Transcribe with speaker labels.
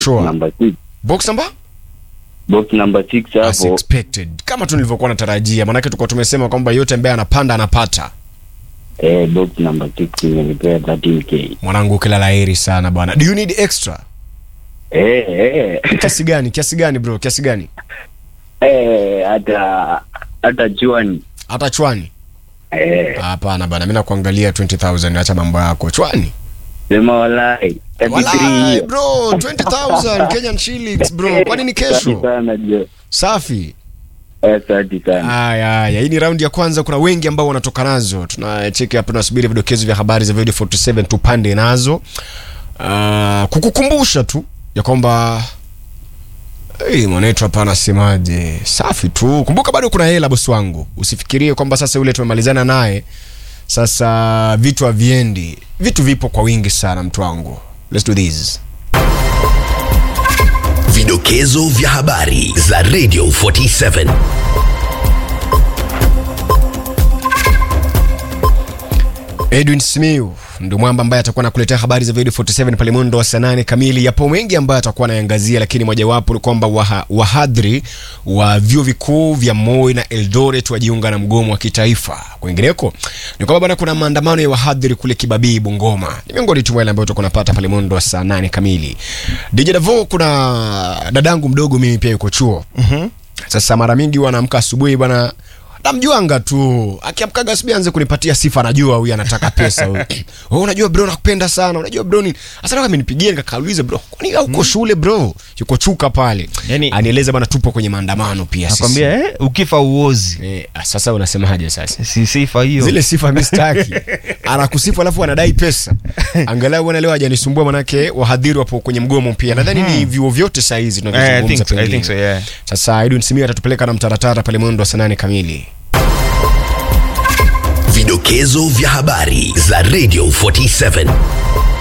Speaker 1: Sure.
Speaker 2: number six.
Speaker 1: Box number?
Speaker 2: Box number six
Speaker 1: As
Speaker 2: hapo.
Speaker 1: expected. Kama tu nilivyokuwa natarajia. Maanake tulikuwa tumesema kwamba yote ambaye anapanda anapata.
Speaker 2: Eh, box number six imenipea 13k.
Speaker 1: Mwanangu kila laheri sana bwana. Do you need extra?
Speaker 2: Eh, eh.
Speaker 1: Kiasi gani? Kiasi gani bro? Kiasi gani?
Speaker 2: Eh, hata hata chuani.
Speaker 1: Hata chwani?
Speaker 2: Eh,
Speaker 1: Hapana bana, mimi nakuangalia 20000 acha mambo yako. Chwani?
Speaker 2: sema walai. 33
Speaker 1: Walai
Speaker 2: hiyo.
Speaker 1: bro, 20000 Kenyan shillings bro. Kwani ni
Speaker 2: Asante
Speaker 1: kesho?
Speaker 2: sana jo.
Speaker 1: Safi.
Speaker 2: Eh, Asante sana.
Speaker 1: Haya haya, hii ni raundi ya kwanza. Kuna wengi ambao wanatoka nazo, tunacheki hapa, tunasubiri vidokezo vya habari za video 47 tupande nazo. Uh, kukukumbusha tu ya kwamba Hey, mwanetu hapa anasemaje? Safi tu. Kumbuka bado kuna hela bosi wangu. Usifikirie kwamba sasa yule tumemalizana naye sasa vitu haviendi. Vitu vipo kwa wingi sana mtu wangu. Let's do this.
Speaker 3: Vidokezo vya habari za Radio 47.
Speaker 1: Edwin Simiu ndio mwamba ambaye atakuwa anakuletea habari za video 47 pale mwendo wa saa nane kamili. Yapo mengi ambayo atakuwa anayangazia, lakini mojawapo ni kwamba waha, wahadhiri wa vyuo vikuu vya Moi na Eldoret wajiunga na mgomo wa kitaifa. Kwingineko ni kwamba bwana, kuna maandamano ya wahadhiri kule Kibabii, Bungoma. Ni miongoni tu mwa yale ambayo tutakuwa tunapata pale mwendo wa saa nane kamili. DJ Davo, kuna dadangu mdogo mimi pia yuko chuo sasa mara mingi wanaamka asubuhi bwana namjuanga tu akiamkaga asubuhi anze kunipatia sifa anajua huyu anataka pesa huyu oh, unajua bro nakupenda sana unajua bro ni hasa kama amenipigia nikakauliza bro kwani uko shule bro yuko chuka pale
Speaker 4: Yani-
Speaker 1: anieleza bwana tupo kwenye maandamano pia sisi
Speaker 4: nakwambia eh, ukifa uozi
Speaker 1: eh, ah, sasa unasemaje sasa
Speaker 4: si sifa hiyo
Speaker 1: zile sifa mi sitaki anakusifu alafu anadai pesa angalau bwana leo hajanisumbua manake wahadhiri wapo kwenye mgomo pia nadhani ni vyuo vyote saa hizi
Speaker 4: Eh, I
Speaker 1: tunavyozungumza
Speaker 4: think so, I
Speaker 1: pengine.
Speaker 4: think so, yeah.
Speaker 1: sasa edwin simio atatupeleka na mtaratara pale mwendo wa saa nane kamili
Speaker 3: Vidokezo vya habari za Radio 47.